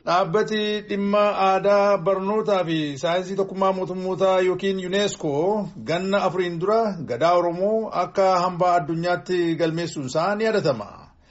Dhaabbati dhimma aadaa barnootaa fi saayinsii tokkummaa mootummootaa yookiin yuuneeskoo ganna afuriin dura gadaa Oromoo akka hambaa addunyaatti galmeessuun isaa ni yaadatama.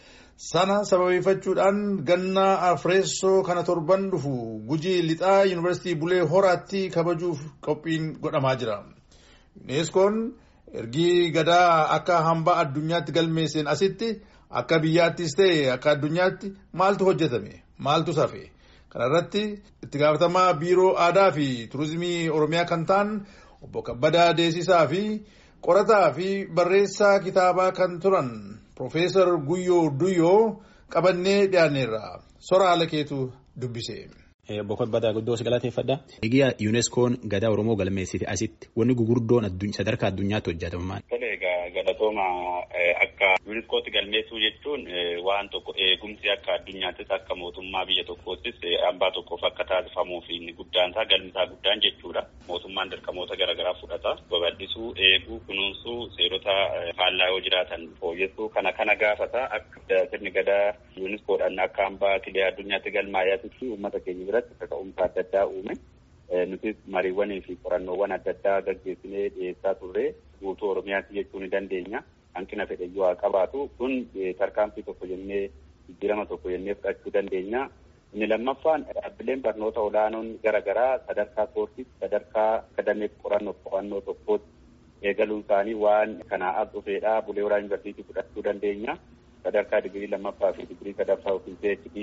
Sana sababeeffachuudhaan ganna afreessoo kana torban dhufu gujii lixaa yuunivarsiitii Bulee Horaatti kabajuuf qophiin godhamaa jira. Yuuneeskoon ergii gadaa akka hambaa addunyaatti galmeesseen asitti akka biyyaattis ta'e akka addunyaatti maaltu hojjetame maaltu safe. Kana irratti itti gaafatamaa biiroo aadaa fi turizimii oromiyaa kan ta'an obbo Kabbadaa Deesisaa fi qorataa fi barreessaa kitaabaa kan turan Profeesar Guyyoo Duyyoo qabannee dhiyaanneerra. Sora haala keetu dubbise. Obbo Kabbadaa guddoo si galateeffadha. Egaa yuuneskoon gadaa Oromoo galmeessite asitti wanni gugurdoon sadarkaa addunyaatti hojjetaman. Galatooma akka yuuniskootti galmeessuu jechuun waan tokko eegumsi akka addunyaattis akka mootummaa biyya tokkoottis hambaa tokkoof akka taasifamuuf inni guddaan isaa galmisaa guddaan jechuudha. Mootummaan dirqamoota garaagaraa fudhata. Babal'isuu, eeguu, kunuunsuu, seerota faallaa yoo jiraatan fooyyessuu kana kana gaafata akka sirni gadaa yuuniskoodhaan akka hambaa kilee addunyaatti galmaa'aatti uummata keenya biratti akka ka'umsa adda addaa uume. Nutis mariiwwanii fi qorannoowwan adda addaa gaggeessinee dhiyeessaa turre guutuu Oromiyaatti jechuu ni dandeenya. Hanqina fedhe yoo haa qabaatu kun tarkaanfii tokko jennee jijjiirama tokko jennee fudhachuu dandeenya. Inni lammaffaan dhaabbileen barnoota olaanoon garaagaraa sadarkaa koorsiis sadarkaa akadameef qorannoo qo'annoo tokkootti eegaluun isaanii waan kanaa as dhufeedha. Bulee Horaa Yuunivarsiitii fudhachuu dandeenya. Sadarkaa digirii lammaffaa fi digirii sadaffaa yookiin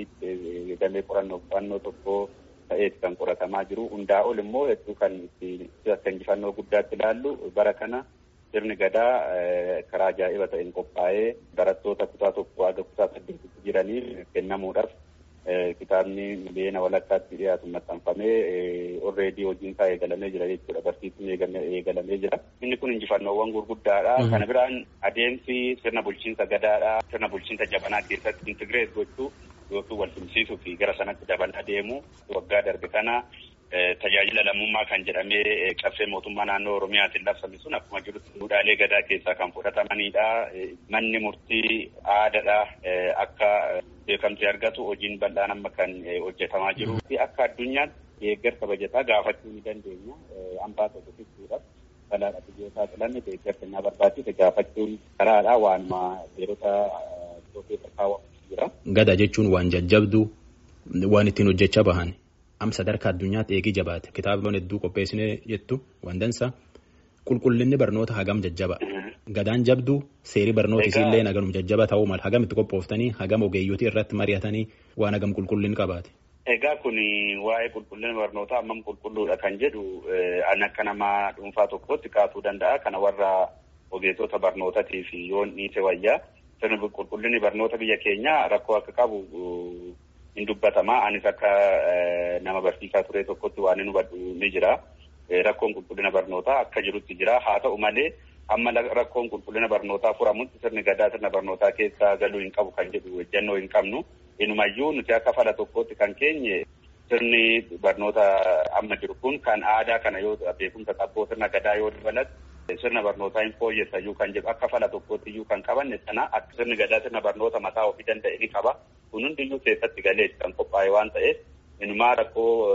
PhD damee qorannoo qo'annoo tokkoo ta'eeti kan qoratamaa jiru. Hundaa ol immoo hedduu kan akka injifannoo guddaatti ilaallu bara kana sirni gadaa karaa ajaa'iba ta'een qophaa'ee barattoota kutaa tokko haga kutaa saddeetitti jiraniif kennamuudhaaf kitaabni miliyoona walakkaatti dhiyaatu maxxanfamee orreedii hojiin isaa eegalamee jira jechuudha. Barsiisni eegalamee jira. Inni kun injifannoowwan gurguddaadha. Kana biraan adeemsi sirna bulchiinsa gadaadha. Sirna bulchiinsa jabanaa keessatti intigireet gochuu yookiin wal simsiisuu fi gara sanatti dabalaa deemu waggaa darbe kana tajaajila lammummaa kan jedhamee caffee mootummaa naannoo Oromiyaatiin labsame sun akkuma jirutti duudhaalee gadaa keessaa kan fudhatamanidha. Manni murtii aadaadha akka beekamtii argatu hojiin bal'aan amma kan hojjetamaa jiru. Akka addunyaatti deeggarsa bajataa gaafachuu ni dandeenya. Hambaa tokko fixuudhaaf balaadha biyyootaa xilanne deeggarsa inni barbaachise gaafachuun karaadha waanuma seerota keessa kaawwamu jira. Gada jechuun waan jajjabduu waan ittiin hojjechaa bahan. am sadarkaa addunyaatti eegii jabaate kitaabota hedduu qopheessinee jettu wandansa qulqullinni barnoota hagam jajjaba gadaan jabduu seerii barnoota isiillee haganum jajjaba ta'uu mala hagam itti qophooftanii hagam ogeeyyotii irratti mari'atanii waan hagam qulqullin qabaate. Egaa kun waa'ee qulqullina barnootaa ammam qulqulluudha kan jedhu an akka nama dhuunfaa tokkotti kaasuu danda'a kana warra ogeessota barnootaatii fi yoon dhiise wayyaa sirni qulqullinni barnoota biyya keenyaa rakkoo akka qabu hin dubbatamaa anis akka nama barsiisaa ture tokkotti waan hin hubadhu ni jira. Rakkoon qulqullina barnootaa akka jirutti jira. Haa ta'u malee amma rakkoon qulqullina barnootaa furamutti sirni gadaa sirna barnootaa keessa galuu hin qabu kan jedhu ejjennoo hin qabnu. Inumayyuu nuti akka fala tokkotti kan keenye sirni barnoota amma jiru kun kan aadaa kana yoo beekumsa qabboo sirna gadaa yoo dabalatu sirna barnootaa hin fooyyessa iyyuu kan jedhu akka fala tokkotti iyyuu kan qabanne sana akka sirni gadaa sirna barnoota mataa ofii danda'e ni qaba. Kun hundiyyuu keessatti galees kan qophaa'e waan ta'eef inumaa rakkoo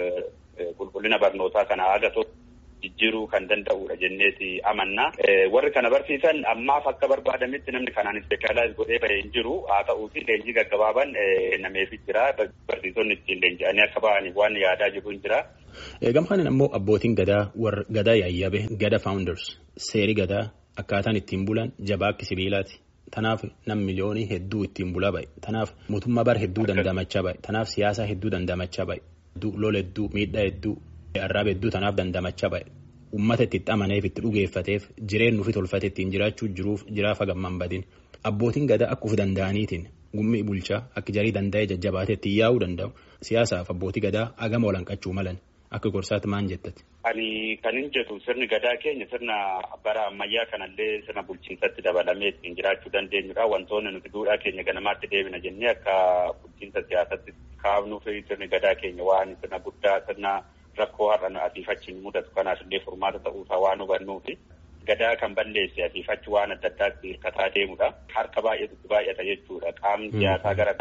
qulqullina barnootaa kana haga tokko jijjiiruu kan danda'udha jenneeti amanna. Warri kana barsiisan ammaaf akka barbaadametti namni kanaan ispeeshaalaayiz godhee bahee hin jiru. Haa ta'uuti leenjii gaggabaaban kennameefii jira. Barsiisonni ittiin leenji'anii akka bahaniif waan yaadaa jiru hin jira. Gamhaan immoo abbootiin gadaa warra gadaa yaayyabe gada founders seerii gadaa akkaataan ittiin bulan jabaa akka sibiilaati. Tanaaf nam miliyoonii hedduu ittiin bulaa bahe. Tanaaf mootummaa bara hedduu dandamachaa bahe. Tanaaf siyaasa hedduu dandamachaa bahe. Lola hedduu miidhaa hedduu arraaba hedduu tanaaf dandamachaa bahe. Uummata itti amaneef itti dhugeeffateef jireenya ofii tolfate ittiin jiraachuu jiruuf jiraaf hagamman badin. Abbootiin gadaa akka of danda'aniitiin gummii bulchaa akka jarii danda'ee jajjabaatee ittiin yaa'uu danda'u. Siyaasaaf abbootii gadaa hagama walanqachuu malan akka gorsaatti maan jettati. Ani kan hin jedhu sirni gadaa keenya sirna bara ammayyaa kanallee sirna bulchiinsatti dabalamee ittiin jiraachuu dandeenyudha. Wantoonni nuti duudhaa keenya ganamaatti deebina jennee akka bulchiinsa siyaasatti kaafnuuf sirni gadaa keenya waan sirna guddaa sirna rakkoo har'a asiifachiin mudatu kanaaf illee furmaata ta'uusaa waan hubannuufi. Gadaa kan balleesse asiifachi waan adda addaatti hirkataa deemudha. Harka baay'eetu baay'ata jechuudha. Qaamni siyaasaa gara garaatti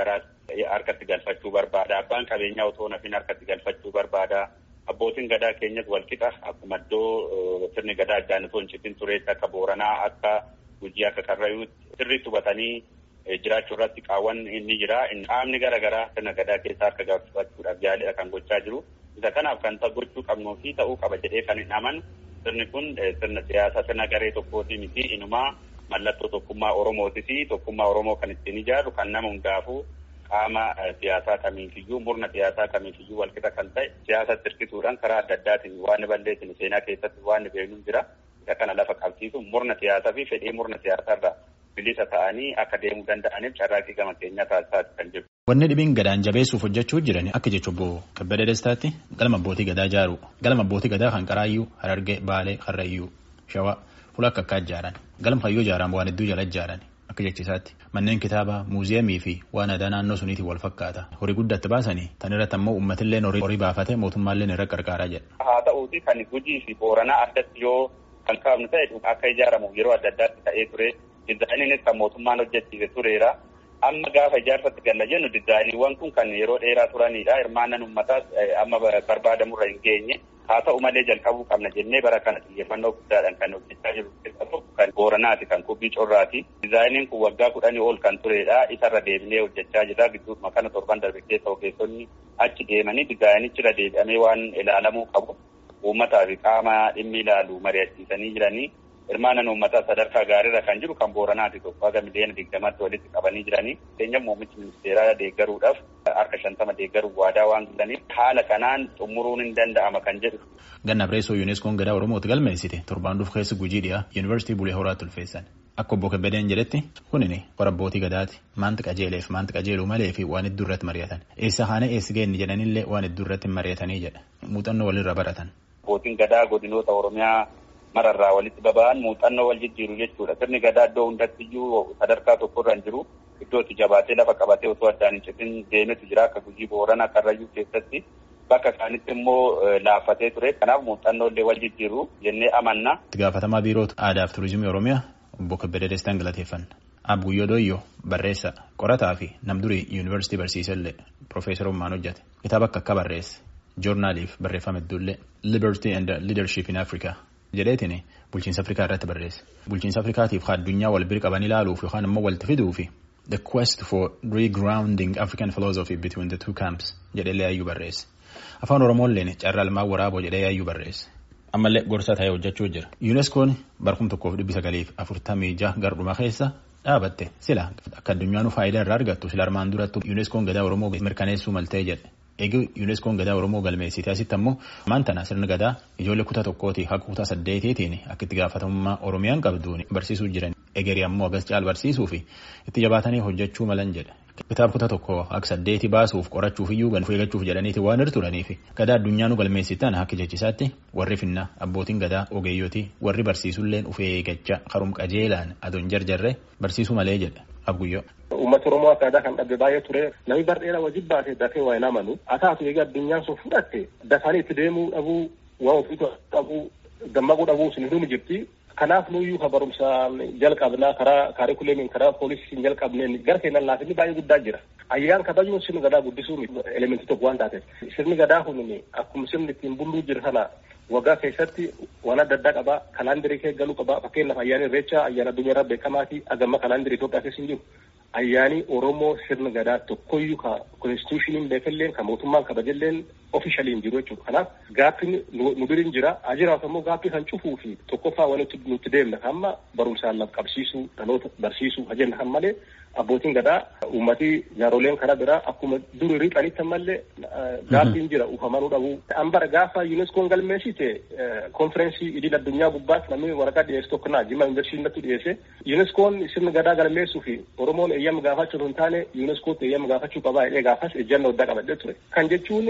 harkatti galfachuu barbaada. Abbaan qabeenyaa otoo nafin harkatti galfachuu barbaada. Abbootiin gadaa keenyas walqixa akkuma iddoo sirni gadaa addaan osoo hin citin tureetti akka Booranaa akka Gujii akka Karrayyuutti sirriitti hubatanii jiraachuu irratti qaawwan inni jira. Qaamni garaagaraa sirna gadaa keessa harka galfachuudhaaf yaalidha kan gochaa jiru. Isa kanaaf kan gochuu qabnuu fi ta'uu qaba jedhee kan hin amanu sirni kun sirna siyaasaa sirna garee tokkooti miti inumaa mallattoo tokkummaa Oromooti fi tokkummaa Oromoo kan ittiin ijaaru kan nama hundaafuu qaama siyaasaa kamiifiyyuu murna siyaasaa kamiifiyyuu walqixa kan ta'e siyaasa tirkisuudhaan karaa adda addaatiin waan balleessin seenaa keessatti waan beeknu jira. Isa kana lafa qabsiisu murna siyaasaa fi fedhii murna siyaasaarraa bilisa ta'anii akka deemuu danda'aniif carraaqqii gama keenyaa taasisaa kan jiru. Wanni dhibiin gadaan jabeessuuf hojjechuu jiran akka jechuun obbo Kabbada Destaatti galma abbootii gadaa ijaaru galma abbootii gadaa kan Qaraayyuu, Harargee, Baalee, Karrayyuu, Shawaa fuula akka akka ijaaran galma hayyuu ijaaran waan hedduu jala ijaaran akka jechisaatti manneen kitaabaa muuziyeemii fi waan aadaa naannoo suniitiin wal fakkaata horii guddatti baasanii tan irratti ammoo uummatillee horii baafate mootummaallee irra qarqaaraa jedha. Haa ta'uuti kan Gujii fi Booranaa addatti yoo kan kaafnu ta'e akka ijaaramu yeroo adda addaatti ta'ee ture dizaayiniinis kan mootummaan hojjechiise tureera. Amma gaafa ijaarsatti galla jennu dizaayiniiwwan kun kan yeroo dheeraa turanidha. Hirmaannan uummataas amma barbaadamurra hin geenye. Haa ta'u malee jalqabuu qabna jennee bara kana xiyyeeffannoo guddaadhaan kan hojjechaa jiru keessaa tokko kan Booranaati kan Kubbii Corraati. Dizaayiniin kun waggaa kudhanii ol kan turedha. Isarra deebinee hojjechaa jira. Gidduuma kana torban darbe keessa ogeessonni achi deemanii dizaayinichirra deebi'amee waan ilaalamuu qabu. Uummataa fi qaama dhimmi ilaalu mari'achiisanii jiranii. Hirmaannan uummataa sadarkaa gaariirra kan jiru kan Booranaati tokko haga miliyoona digdamatti walitti qabanii jiranii. Fakkeenyaaf muummichi ministeeraa deeggaruudhaaf harka shantama deeggaruuf waadaa waan galaniif haala kanaan xumuruun hin danda'ama kan jedhu. Ganna Bireessoo Yuuneskoon gadaa Oromooti galmeessite torbaan dhuuf keessa gujii dhiyaa Yuunivarsiitii Bulee Horaatti ulfeessan. Akka obbo Kebbedeen jedhetti kunini qora abbootii gadaati maanti qajeeleef maanti qajeeluu malee fi waan hedduu irratti mari'atan. Eessa haana eessi geenye jedhanillee waan hedduu irratti mari'atanii jedha. Muuxannoo walirra baratan. Abbootiin gadaa godinoota Oromiyaa mararraa walitti baba'an muuxannoo wal jijjiiru jechuudha. Sirni gadaa iddoo hundatti iyyuu sadarkaa tokkorra hin jiru. Iddoo itti jabaatee lafa qabatee osoo addaan hin citin deemetu jira akka Gujii Booranaa Karrayyuu keessatti. Bakka isaanitti immoo laaffatee ture. Kanaaf muuxannoo illee wal jijjiiru jennee amanna. Itti gaafatamaa biiroota aadaa fi turizimii Oromiyaa obbo Kebbedee Destaan galateeffanna. Abguyyoo Dooyyoo barreessa qorataa fi namdurii yuunivarsiitii barsiisellee Profeesar Ummaan hojjate. Kitaaba akka akka barreesse. Joornaaliif barreeffame hedduullee Liberty and Leadership in Africa jedheetiin bulchiinsa Afrikaa irratti barreesse. Bulchiinsa Afrikaatiif addunyaa wal bira qaban ilaaluuf yookaan immoo walitti fiduufi the quest for regrounding African philosophy between the two camps jedhee yaayyuu barreesse. Afaan Oromoolleen carraa ilmaan waraaboo jedhee yaayyuu barreesse. Ammallee gorsa ta'ee hojjechuu jira. Yuuneskoon barkum tokkoof dhibbi sagaliif afurtamii jaha garduma keessa dhaabatte sila akka addunyaanuu faayidaa irraa argattu sila armaan duratti Yuuneskoon gadaa Oromoo mirkaneessuu maltee jedhe. Eegi Yuuneskoon gadaa Oromoo galmeessite asitti ammoo ammaan tana sirni gadaa ijoollee kutaa tokkooti haga kutaa saddeetiitiin akka itti gaafatamummaa Oromiyaan qabduun barsiisuu jiran egerii ammoo agas caal barsiisuu fi itti jabaatanii hojjechuu malan jedhe. Kitaaba kutaa tokko akka saddeeti baasuuf qorachuuf iyyuu gan eeggachuuf jedhaniiti waan irra turaniif gadaa addunyaanu galmeessitan akka jechisaatti warri finna abbootiin gadaa ogeeyyotii warri barsiisulleen ufee eeggachaa karum qajeelaan adoon jarjarre barsiisuu malee jedhe abguyyoo. Uummata Oromoo akka aadaa kan dhabde baay'ee ture namni bardheera wajjin baate dafee waa hin amanu haa taatu egaa addunyaan sun fudhatte dafanii itti deemuu dhabuu waa ofiitu dhabuu dammaquu dhabuu sun hunduu jirti. Kanaaf nuyyuu ka barumsaan jalqabnaa karaa kaarikuleemiin karaa poolisiin jalqabneen gara keenan laafinni baay'ee guddaa jira. Ayyaan kabajuun sirni gadaa guddisuu elementii tokko waan taateef. Sirni gadaa kun akkuma sirni ittiin bulluu jiru sana waggaa keessatti waan adda addaa qabaa kalaandirii kee galuu qabaa fakkeenyaaf ayyaana irreechaa ayyaana addunyaa irraa beekamaa fi agamma kalaandirii Itoophiyaa keessa hin jiru. Ayyaani Oromoo sirna gadaa tokkoyyuu ka konstitushiniin beekalleen ka mootummaan kabajalleen ofishaliin jiru jechuudha. Kanaaf gaaffiin nu biriin jira. Ajiraaf ammoo gaaffii kan cufuu fi tokkoffaa waan nuti deemna hamma barumsaan laf qabsiisuu dhaloota barsiisuu hajenna kan malee abbootiin gadaa uummatii jaaroleen karaa biraa akkuma duri riixanitti ammallee gaaffiin jira ufamanuu dhabuu. Ambara gaafa yuuneskoon galmeessite konferensii idil addunyaa gubbaatti namni waraqaa dhiyeessu tokko naa jimma yuunivarsiitii dhiyeesse yuuneskoon sirna gadaa galmeessuu fi Oromoon eeyyama gaafachuu hin taane yuuneskootti eeyyama gaafachuu qabaa jedhee gaafas ejjannoo addaa qabadhee ture. Kan jechuun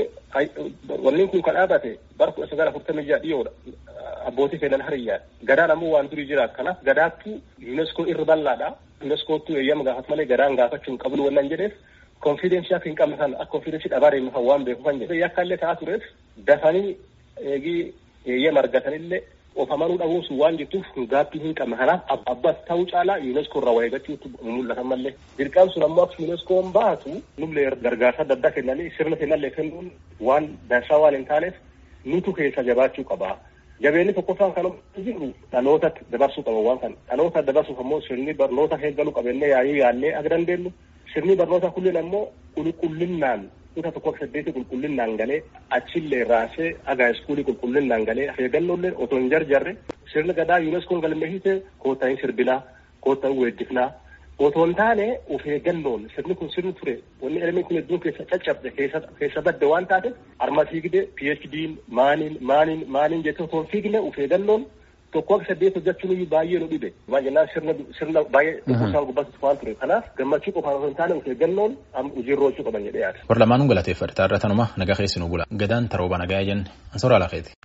wanni kun kan dhaabate bara kudha sagal afurtamii jaha dhiyoodha. Abbootii fedhan hariyyaa. Gadaan ammoo waan durii jira. Kanaaf gadaattu yuuneskoo irra bal'aadha. yuuneskoottu eeyyama gaafatu malee gadaan gaafachuu hin qabnu wannan jedheef konfiidensii akka hin qabne kan akka konfiidensii dhabaa deemu kan waan beeku kan jedhe yakka illee ta'aa tureef dafanii eegii eeyyama argatanillee of amanuu dhabuun sun waan jirtuuf gaaffii hin qabne kanaaf abbas ta'uu caalaa yuuneeskoo irraa waa eeggachuutu mul'atan mallee dirqaan sun ammoo akka yuuneeskoon baatu nullee gargaarsa adda addaa kennanii sirna kennallee kennuun waan dansaa waan hin taaneef nutu keessa jabaachuu qaba. Jabeenni tokkoffaan kan jiru dhalootatti dabarsuu qaba waan kana dhaloota dabarsuuf ammoo sirni barnoota eeggaluu qabannee yaayuu yaallee akka dandeenyu sirni barnoota kunneen ammoo qulqullinnaan kutaa tokko akka saddeeti qulqullinnaan galee achillee raasee agaa iskuulii qulqullinnaan galee eeggannollee otoo hin jarjarre sirni gadaa yuuneskoon galmeessite koottaa hin sirbinaa koottaa hin weeddifnaa otoo hin taane of eeggannoon sirni kun sirni ture wanni elmi kun hedduun keessa caccabde keessa badde waan taate arma fiigde PhD'n maaniin maaniin maaniin jettee otoo hin fiigne of eeggannoon tokko akka saddeet hojjechuun iyyuu baay'ee nu dhibe waan jennaan sirna sirna baay'ee dhukkubsaan gubbatti waan ture kanaaf gammachuu qofaan osoo hin taane of eeggannoon hojiirra oolchuu qaban jedhee yaada. Warra lamaanuun galateeffadhe taarratanuma nagaa keessi nu bula gadaan tarooba nagaa jenne ansooraa lafeeti.